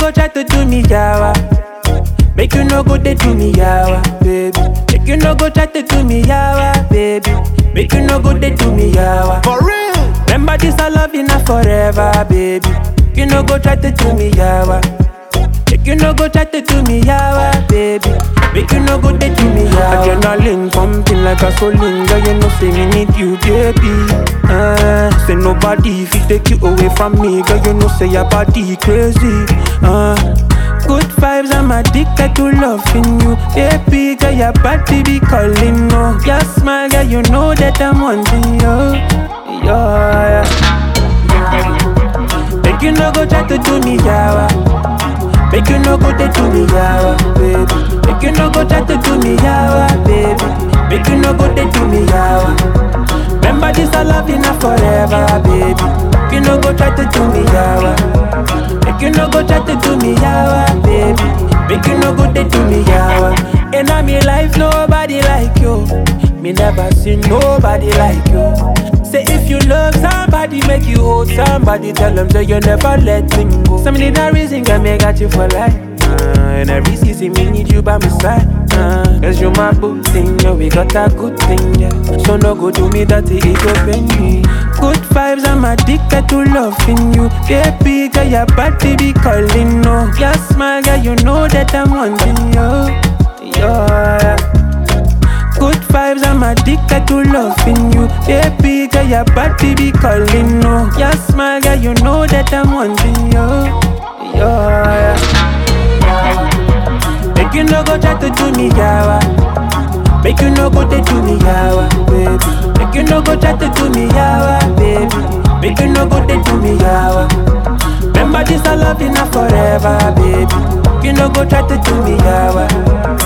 go try to do me yawa. Make you no go they do me yawa, baby. Make you no go try to do me yawa, baby. Make you no go they do me yawa. For real. Remember this I love you now forever, baby. You no go try to do me yawa. Make you no go try to do me yawa, baby. Make you no go they do me yawa. Adrenaline pumping like a gasoline, girl. You know say me need you, baby. Uh, say nobody if take you away from me, girl. You know say your body crazy. Uh, good vibes, I'm addicted to loving you, baby. Girl, your body be calling, no. Your smile, girl, you know that I'm wanting you. Yeah, yeah. Make you no go try to do me yawa. Make you no go they do me yawa, baby. Make you no go try to do me yawa, baby. Make you no go they do me yawa. Remember this I love you now forever, baby. Make you no go try to do me yawa. Make you no go try to do me yawa, baby. Make you no go they do me yawa. In a me life nobody like you. Me never seen nobody like you. Say if you love somebody, make you hold somebody. Tell them that you never let them go. Some need a reason can make got you for life. Uh, and every season me need you by my side. Uh, Cause you my good thing, yeah, we got a good thing, yeah. So no go do me dirty, it go pain me. Good vibes, I'm addicted to loving you. Baby, girl, your body be calling, no. Your smile, girl, you know that I'm wanting you. Yeah. Good vibes, I'm addicted to loving you. Baby, girl, your body be calling, no. Your smile, girl, you know that I'm wanting you. Yeah. Make you no go try to do me yawa. Make you no go they do me yawa, baby. Make you no go try to do me yawa, baby. Make you no go they do me yawa. Remember this I love you now forever, baby. You no go try to do me yawa.